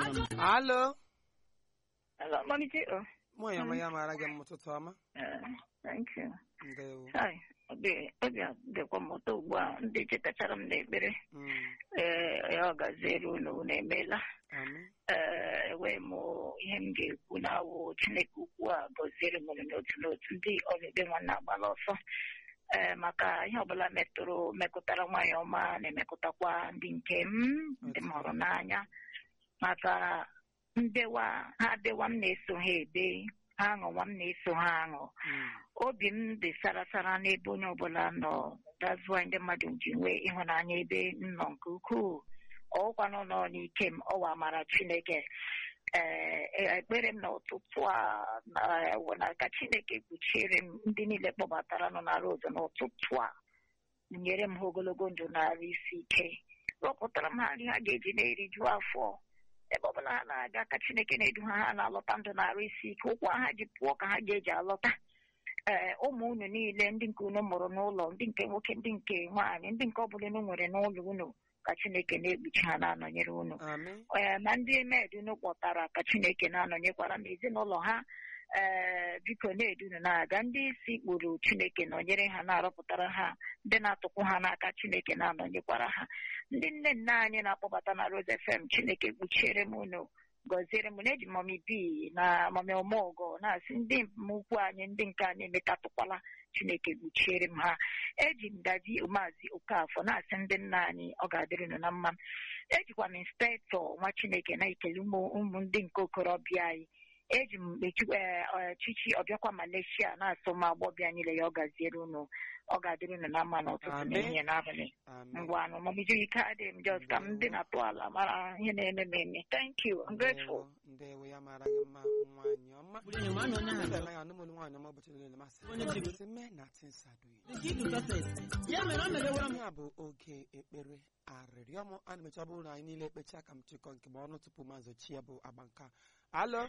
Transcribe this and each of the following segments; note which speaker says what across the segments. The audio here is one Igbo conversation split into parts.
Speaker 1: mma
Speaker 2: alo
Speaker 3: Hello, Monike. Oh,
Speaker 2: nwaanyị ọma ya mara gị mma ụtụtụ ọma
Speaker 3: uh, thank you.
Speaker 2: ndewo
Speaker 3: Hi. Obi obi dịkwa m ụtọ ugbu a ndị chetachara m n'ekpere
Speaker 2: Mm,
Speaker 3: ee ya ọ gaziere unu unu emeela
Speaker 2: amen
Speaker 3: ee enweghị m ihe m ga-ekwu na awụ Chineke ukwu a gọziere m unu n'otu n'otu ndị ọbịbịa nwanne agbala ọsọ ee maka ihe ọbụla metụrụ mekụtara nwaanyị ọma na-emekụtakwa ndị nke m ndị m hụrụ n'anya maka ndewa ha dewa m na-eso ha ede ha aṅụwa m na-eso ha aṅụ
Speaker 2: Mm,
Speaker 3: obi m dị sara sara n'ebe onye ọbụla nọ that's why ndị mmadụ ji nwee ịhụnanya ebe m nọ nke ukwuu ọkwanụ nọ n'ike m ọwa amara chineke ee ekpere m n'ụtụtụ a na wụ na ka chineke kpuchiere m ndị niile kpọbatara nọ na road n'ụtụtụ a nyere m ha ogologo ndụ na-arụ isi ike rọpụtara m ha nri ha ga-eji na-eriju afọ ebe ọbụla ha na-aga ka chineke na-edu ha ha na-alọta ndụ na-arụ isi ike ụkwụ ha ji pụọ ka ha ga-eji alọta ee ụmụ unu niile ndị nke unu mụrụ n'ụlọ ndị nke nwoke ndị nke nwaanyị ndị nke ọbụla unu nwere n'ụlọ unu ka chineke na-ekpuchi ha na-anọnyere unu
Speaker 2: amen
Speaker 3: ee ma ndị med unu kpọtara ka chineke na-anọnyekwara m ezinụlọ ha ee biko na-edu unu na-aga ndị isi kpụrụ chineke nọnyere ha na-arọpụtara ha ndị na-atụkwu ha n'aka chineke na-anọnyekwara ha ndị nne nne anyị na-akpọbata na Rose FM chineke kpuchiere m unu gọziere m na eji mọmi bi na mọmi ọmọgọ na-asị ndị m ukwu anyị ndị nke anyị emetatụkwala chineke kpuchiere m ha eji m gaji maazị okafọ na-asị ndị nna anyị ọ ga-adịrị unu na mma ejikwa m inspektọ nwa chineke na-ekele ụmụ ụmụ ndị nke okorobịa anyị eji m echi- eh, eh, chichi ọbịakwa Malaysia na-asụ m agbọbịa niile ya ọ gaziere unu ọ ga-adịrị unu na mma n'ụtụtụ na
Speaker 2: Amen.
Speaker 3: ehihie n'abalị
Speaker 2: amen
Speaker 3: ngwa anụ mọbiju ike adị m just ka m dị na tụ ala mara ihe na-eme m eme thank you I'm grateful
Speaker 2: ndewo ndewo ya mara gị mma nwaanyị ọma
Speaker 1: bụrụ enyi ma na onye ahụ
Speaker 2: Ndị anaghị anụ m olu nwaanyị ọma ụbọchị niile masị
Speaker 1: Onye ji gị.
Speaker 2: sị mee na tinsadoyi
Speaker 1: nke ịdụ sọfes ya mere o mere wara m
Speaker 2: ya bụ oge ekpere arịrịọ m ana mecha bụrụ na anyị niile ekpecha ka m chịkọ nke m ọnụ tupu maazị chi ya bụ agba nka alo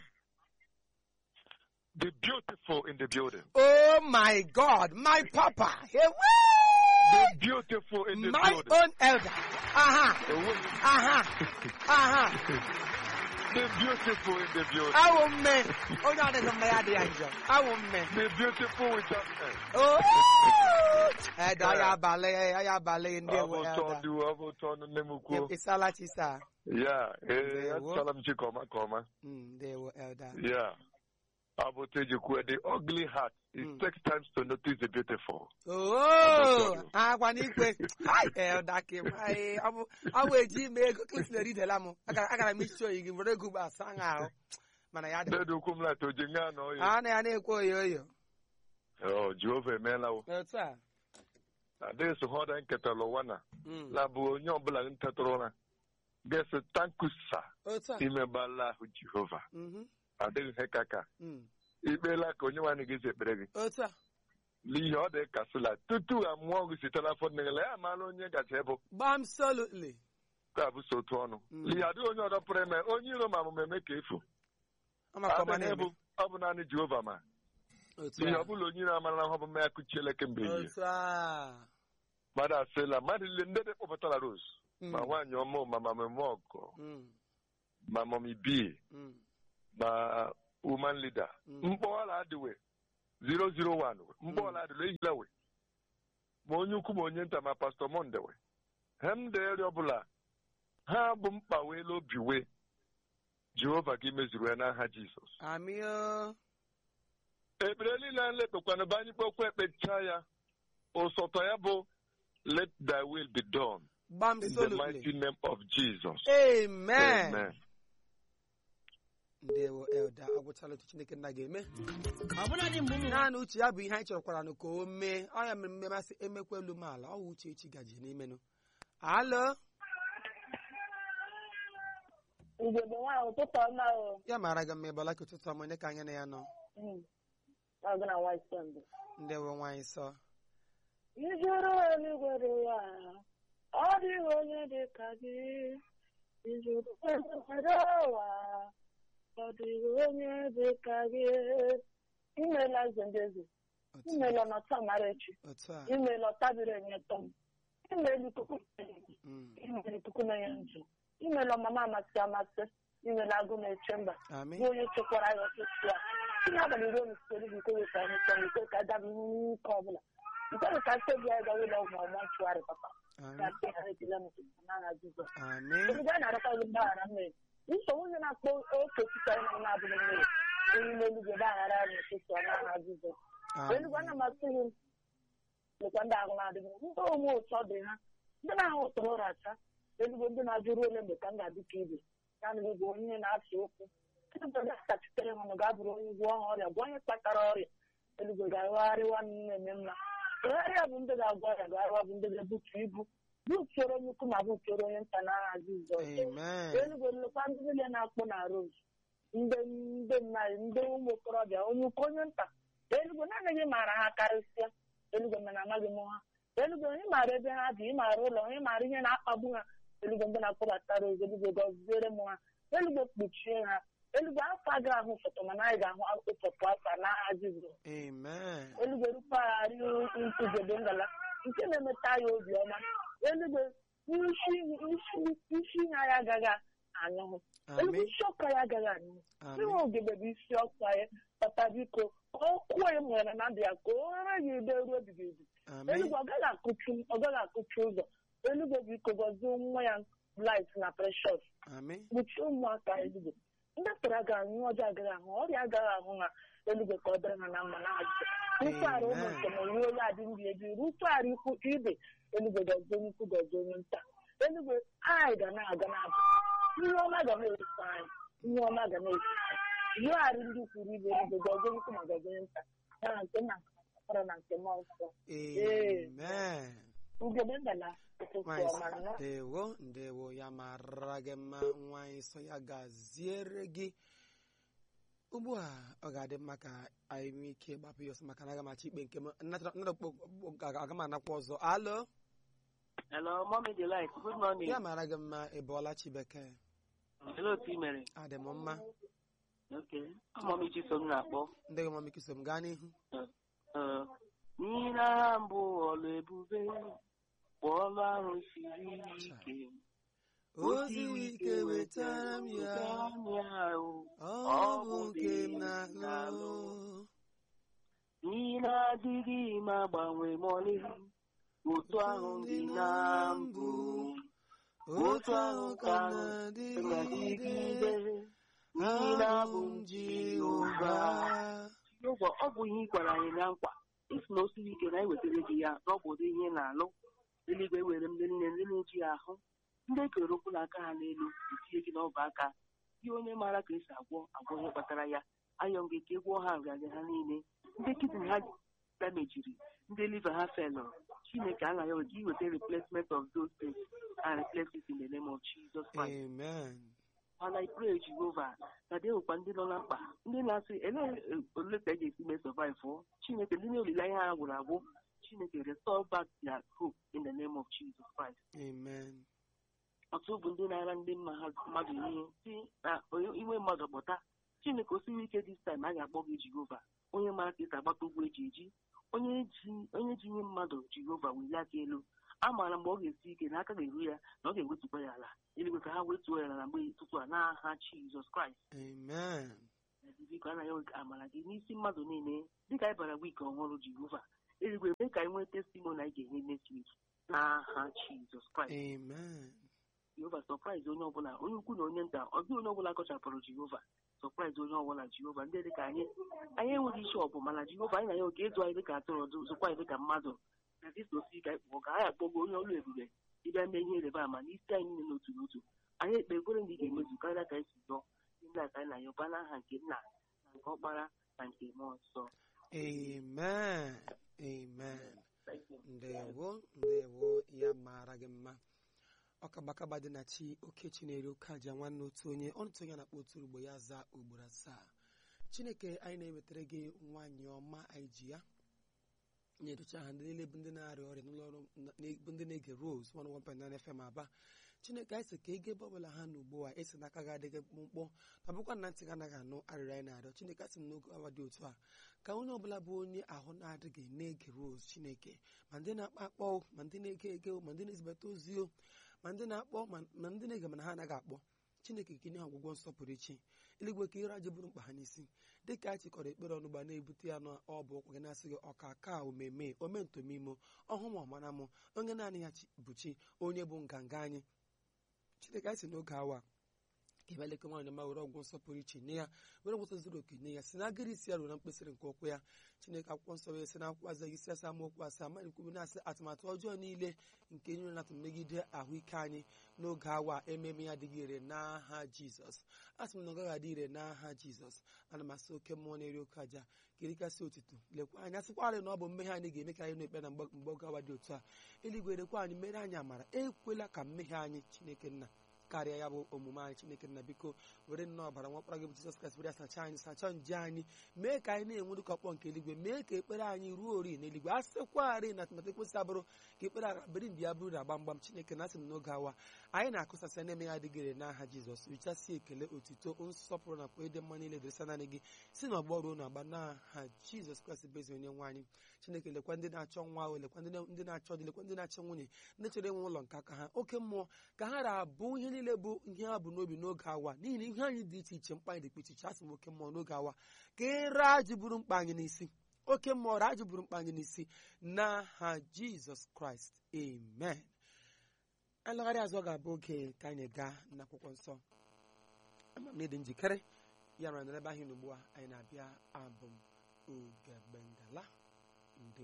Speaker 4: The beautiful in the building.
Speaker 2: oh my god my papa
Speaker 4: The
Speaker 2: Ewe!
Speaker 4: beautiful in the
Speaker 2: my
Speaker 4: building.
Speaker 2: own elder aha
Speaker 4: The
Speaker 2: aha aha
Speaker 4: beautiful in the building.
Speaker 2: awụ mme onye adịghị mma ya adịghị njọ awụ mme
Speaker 4: The beautiful with that man.
Speaker 2: Oh! Edo ya abalị ya abalị ndị
Speaker 4: Ọ bụ
Speaker 2: ewe
Speaker 4: ụtọ
Speaker 2: elder
Speaker 4: dị ọ bụ ụtọ nne m ukwu.
Speaker 2: ịsala chisa
Speaker 4: Ya, ee,
Speaker 2: Ndewo.
Speaker 4: achọla m chi ka ọma ka ọma.
Speaker 2: ndewo elder
Speaker 4: Ya. Ọ bụ otu eji kwuo the ugly heart. It
Speaker 2: Mm.
Speaker 4: takes time to notice the beautiful.
Speaker 2: oo agwa n'ikwe Hai, elder kim Ai, ọ bụ ọ bụ eji ime ego klisin eridela m agara agara m isi oyi gị were ego gba asa ṅa ahụ mana ya dị
Speaker 4: Dedu ukwu m lata oji nga na oyi.
Speaker 2: a na ya na-ekwe oyo oyo
Speaker 4: Oh, Jehova emeela o.
Speaker 2: otu a
Speaker 4: Adịghị so hụ ọda nketara ụwa na.
Speaker 2: Mm.
Speaker 4: labụ onye ọbụla ntetụrụ ụra ga-ese tankusa
Speaker 2: otu a
Speaker 4: imebala ahụ jehova
Speaker 2: Mhm.
Speaker 4: adịghị ihe ka ka
Speaker 2: Mm.
Speaker 4: ikpeela ka onye nwaanyị ga-esi ekpere gị
Speaker 2: otu a
Speaker 4: n'ihe ọ dị kasịla tutu amụọ gị site n'afọ nne gị la ya amaala onye gacha ịbụ
Speaker 2: gbam solutly
Speaker 4: ka bụ so otu ọnụ
Speaker 2: Mm.
Speaker 4: n'ihe adịghị onye ọzọ pụrụ eme onye iro ma amụma eme ka efu
Speaker 2: ọmaka ọma
Speaker 4: adịghị
Speaker 2: na-eme
Speaker 4: ebu ọ bụ naanị jehova ma
Speaker 2: otu
Speaker 4: n'ihe
Speaker 2: a
Speaker 4: ọ bụla onye iro amara ahụ bụ mma ya kụchiele kemgbe ehihie
Speaker 2: otu a
Speaker 4: mmadụ asịla mmadụ niile ndị dị kpọpụtara rose
Speaker 2: Mm.
Speaker 4: ma nwaanyị ọma ma mameme ọgọ
Speaker 2: Mm.
Speaker 4: ma mọmi bii
Speaker 2: Mm.
Speaker 4: ma woman leader
Speaker 2: Mm.
Speaker 4: mkpọwala adịwe 001 we mkpọwala adịwe ehila we ma onye ukwu ma onye nta ma pastọ monde we hem deeri ọbụla ha bụ mkpa wee obi we jehova gị mezuru ya n'aha jizọs
Speaker 2: Amị o.
Speaker 4: ekpere niile a lekpekwana bụ anyị kpekwa ekpecha ya ụsọtọ ya bụ let thy will be done
Speaker 2: Gbam
Speaker 4: in the
Speaker 2: solutly.
Speaker 4: mighty name of jesus
Speaker 2: Amen.
Speaker 4: amen
Speaker 2: Ndewo elda agwụchala otu Chineke nna ga-eme.
Speaker 1: ọbụla dị mgbe ụmụ
Speaker 2: Naanị uche ya bụ ihe anyị chọkwara nụ ka o mee. Ọ ya mere mmemasị emekwa elu m ala. Ọ wụ uche echi gaji n'imenụ. Alo.
Speaker 5: ugegbe nwaanyị ụtụtụ ọma o
Speaker 2: Ya mara gị mma ịbọla ka ụtụtụ ọma onye ka anya na ya nọ.
Speaker 5: ọgụ na nwa sọnde
Speaker 2: Ndewo nwaanyị sọ.
Speaker 5: ijuru eluigwe dị ya ọ dịghị onye dị ka gị ijuru eluigwe dị ụwa ọ dịghị onye dị ka gị imela eze ndị eze
Speaker 2: Otu
Speaker 5: imela ọnọta mara echi
Speaker 2: otu a.
Speaker 5: imela ọtabiri enye tọm imela ikuku
Speaker 2: Mm.
Speaker 5: imela ikuku na ya nju imela ọmama amasị amasị inwere agụ na-eche mba
Speaker 2: Amị.
Speaker 5: bụ onye chekwara ya ọtụtụ a ihe abalị ruo n'usoro bụ ike weta anyị chọrọ ike ka agaba ihe nke ọbụla nke bụ ka mkpebi anyị gawa ụlọ ọgwụ ọma nchụgharị papa ka
Speaker 2: Amị.
Speaker 5: mkpe ha ejila n'ụtụtụ n'aha Jizọs
Speaker 2: Amị.
Speaker 5: Ebe a na-arịọkwa gị mgbaghara mmehie nsogbu onye na-akpọ oke pụtara na na-abụghị mmehie onye n'eluigwe gbaghara ya n'ụtụtụ a n'aha Jizọs eluigwe ana m asị gị lekwa ndị ahụ na-adịghị ndị onwe ụtọ dị ha ndị na-ahụ ụtọrọ ụra acha eluigwe ndị na-ajụrụ ole mgbe ka m ga-adị ka ibe naanị gị bụ onye na-asụ okwu eluigwe ga-akachitere ha na ga-abụrụ onye gwọọ ha ọrịa gwọọ onye kpatara ọrịa eluigwe ga-agagharịwa na-eme mma gagharịa bụ ndị ga-agwọ ọrịa gagharịwa bụ ndị ga-ebutu ibu butuoro onye ukwu ma butuoro onye nta n'agha Jizọs
Speaker 2: Amen.
Speaker 5: eluigwe nlekwa ndị niile na-akpụ na rose ndị ndị mmadụ ndị ụmụ okorobịa onye ukwu onye nta eluigwe naanị gị maara ha karịsịa eluigwe mana amaghị m ha eluigwe onye maara ebe ha dị ịmaara ụlọ onye maara ihe na-akpagbu ha eluigwe ndị na-akpọbata rose eluigwe gọziere m ha eluigwe kpuchie ha eluigwe afọ agaghị ahụ foto mana anyị ga-ahụ ụfọtụ afọ n'agha Jizọs
Speaker 2: Amen.
Speaker 5: eluigwe rụpagharị ugebe ngala nke na-emeta ya obiọma eluigwe isi isi- isi ihe anyị agaghị anyụhụ eluigwe
Speaker 2: Amị.
Speaker 5: isi ọkụ ya agaghị anyụhụ
Speaker 2: Amị.
Speaker 5: ịnwe ogebe bụ isi ọkụ anyị papa biko ka ọ kụọ ya nwere na ndụ ya ka o ghara ya ide ruo ebighị ebi
Speaker 2: Amị.
Speaker 5: eluigwe ọ gaghị akụchi ọ gaghị akụchi ụzọ eluigwe biko gọzie nwa ya light na precious
Speaker 2: Amị.
Speaker 5: kpuchie ụmụaka eluigwe ndị tara agaghị anyụ ọjọọ agaghị ahụ ọrịa agaghị ahụ ha eluigwe ka ọ dịrị ha na mma na ajụjụ rụtụgharị ụmụ
Speaker 2: Amen.
Speaker 5: njem onye onye adị ndị ebi rụtụgharị ikwu ibe eluigwe gọzie onye ukwu gọzie onye nta eluigwe anyị ga na-aga na-abụ ihe ọma ga na-eso anyị ihe ọma ga na-eso anyị yọgharị ndị kwuru ibe eluigwe gọzie onye ukwu ma gọzie onye nta na nke nna nkara na nke mmụọ nsọ
Speaker 2: Amen.
Speaker 5: ugebe ngala ụtụtụ
Speaker 2: Nwanyị
Speaker 5: ọma
Speaker 2: sị,
Speaker 5: nọ
Speaker 2: ndewo ndewo ya mara gị mma nwanyị sọ ya gaziere gị ugbu a ọ ga-adị mma ka anyị nwee ike gbapụ ya ọsọ maka na aga m achọ ikpe nke m nnatara- nnatara okpo- aga m anakwa ọzọ alo
Speaker 6: Hello, Mommy Delight. Good morning.
Speaker 2: ya mara gị mma ị bụọla chibeke
Speaker 6: Hello, otu ị mere.
Speaker 2: adị m mma
Speaker 6: Okay. Mommy Chisom na-akpọ.
Speaker 2: ndị gị mama kiso m gaa n'ihu
Speaker 6: Uh, N'ihi na ha mbụ ọlụ ebube bụ ọlụ ahụ siri ike.
Speaker 2: o siri ike wetara m ya
Speaker 6: ya. o.
Speaker 2: ọ bụ nke m na-alụ
Speaker 6: N'ihi na adịghị m agbanwe ma ọlị. Otu ahụ dị na mbụ.
Speaker 2: otu ahụ ka m na-adịgide
Speaker 6: na-adịgide. N'ihi na abụ m Jehova. Jehova, ọ bụ ihe ị gwara anyị na nkwa isi na o siri ike na ewetara gị ya na ọ bụ ụdị ihe ị na-alụ eluigwe were m ndị nne ndị na-eji ya ahụ ndị ekere okwu n'aka ha n'elu etinye gị n'ọba aka gị onye maara ka esi agwọ agwọ ihe kpatara ya ayọ gị ka ị gwọọ ha nrịanrịa ha niile ndị kidney ha damejiri ndị liver ha felọ chineke anaghị ewe ka iweta replacement of those things and replace it in the name of Jesus Christ.
Speaker 2: amen
Speaker 6: mana I pray Jehova na dị nwekwa ndị nọ na mkpa ndị na-asị elee ole ka e ga-esi mee survive ọ Chineke ndị na-olileanya ha gwụrụ agwụ Chineke restore back their hope in the name of Jesus Christ.
Speaker 2: amen
Speaker 6: ọtụ bụ ndị na-ara ndị mma ha mmadụ ihe si na onye inwe mmadụ kpọta Chineke osiri ike this time a ga-akpọ gị Jehova onye mara ka esi agbata ugwu eji eji onye ji onye ji ihe mmadụ Jehova welie aka elu a maara mgbe ọ ga-esi ike na aka ga-eru ya na ọ ga-ewetukwa ya ala eluigwe ka ha wetuo ya ala na mgbe ụtụtụ a n'aha Jizọs Kraịst
Speaker 2: amen
Speaker 6: biko anaghị enwe amara gị n'isi mmadụ niile dịka anyị bara wiiki ọhụrụ Jehova eluigwe mee ka anyị nwee testimoni anyị ga-enye next week n'aha Jizọs Kraịst
Speaker 2: amen
Speaker 6: Jehova sọpraịz onye ọbụla onye ukwu na onye nta ọ dịghị onye ọbụla kọchapụrụ Jehova sọpraịz onye ọbụla Jehova ndị dịka anyị anyị enweghị isi ọbụ mana Jehova anyị na ya oke ịzụ anyị dịka atụrụ ọdụ zụkwa anyị dịka mmadụ na dịka osi ka anyị kpọọ ka anyị akpọgo onye ọrụ ebube ịbịa mee ihe ịrịba ama n'isi anyị niile n'otu n'otu anyị ekpe ekwere ndị ga-emezu karịa ka anyị si zụọ ndị a ka anyị na ya ụba n'aha nke nna na nke ọkpara na nke mmụọ nsọ
Speaker 2: amen amen ndewo ndewo ya mara gị mma ọkagbakagba dị na chi oke chinere oke aja nwanne otu onye ọnụtụ onye na-akpọ otu ugbo ya zaa ugboro asaa chineke anyị na-ewetara gị nwaanyị ọma anyị ji ya na-edochi aha ndị niile bụ ndị na-arịa ọrịa n'ụlọ ọrụ na- bụ ndị na-ege Rose 101.9 FM aba chineke anyị sị ka ego ebe ọbụla ha na ugbu a esi n'aka gị adịghị mkpụmkpọ ma bụkwa na ntị gị anaghị anụ arịrịọ anyị na-arịọ chineke asị m n'oge awa dị otu a ka onye ọbụla bụ onye ahụ na-adịghị na-ege Rose chineke ma ndị na-akpọ akpọ o, ma ndị na-ege ege o, ma ndị na-ezibata ozi o ma ndị na-akpọ ma ma ndị na-ege mana ha anaghị akpọ chineke kenye ha ọgwụgwọ nsọpụrụ ichi eluigwe ka ire aja bụrụ mkpa ha n'isi dịka a chịkọrọ ekpere ọnụgba na-ebute ya n'ọbụ ụkwụ gị na-asị gị ọka ka omeme omentomimo ọhụ ma ọmara m onye naanị ya chi- bụ chi onye bụ nganga anyị chineke anyị si n'oge awa ka ebeleke nwaanyị ma were ọgwụ nsọpụrụ iche nye ya were ngwụta zuru oke nye ya si na agịrị isi ya ruo na mkpesịrị nke ụkwụ ya chineke akwụkwọ nsọ wee si na akwụkwọ azaghị isi asa amaokwu asaa ma na-ekwubu na-asị atụmatụ ọjọọ niile nke nyere natụ megide ahụike anyị n'oge awa ememe ya adịghị ire n'aha jizọs asị m na ọ gaghị adị ire n'aha jizọs ana m asị oke mmụọ na-eri oke aja kirikasị otuto lekwa anyị asịkwarị na ọ bụ mmehie anyị ga-eme ka anyị na-ekpe na mgbe mgbe oge awa dị otu a eluigwe rekwa anyị mere anyị amara ekwela ka mmehie anyị chineke nna karịa ya bụ omume anyị chineke nna biko were nnọọ ọbara nwakpara gị bụ jizọs kraịst were ya sachaa anyị sachaa nje anyị mee ka anyị na-enwe dịka ọkpọ nke eluigwe mee ka ekpere anyị ruo ori n'eluigwe a sịkwarị na atụmatụ ekwesị abụrụ ka ekpere agha biri mbi ya bụrụ na gbamgbam chineke na asị m n'oge awa anyị na-akụsasị na-eme ya adịgịrị n'aha jizọs richasị ekele otito nsọpụrụ nakwa ịdị mma niile dịrịsa naanị gị si n'ọgbọ ruo n'agba n'aha jizọs kraịst bụ ezi onye nwe anyị chineke lekwa ndị na-achọ nwa ahụ lekwa ndị na- ndị na-achọ dị lekwa ndị na-achọ nwunye ndị chọrọ inwe ụlọ nke aka ha oke mmụọ ka ha ra-abụ ihe niile bụ ihe ha bụ n'obi n'oge awa n'ihi na ihe anyị dị iche iche mkpa anyị dị iche iche asị m oke mmụọ n'oge awa ka ịra ajụ bụrụ mkpa anyị n'isi oke mmụọ ra ajụ bụrụ mkpa anyị n'isi n'aha jizọs kraịst amen alagharị azụ ọ ga-abụ oge ka anyị gaa n'akwụkwọ nsọ ama m na ịdị njikere ya mere na ebe ahụ ugbu a anyị na-abịa abụ m ugegbe ngala nde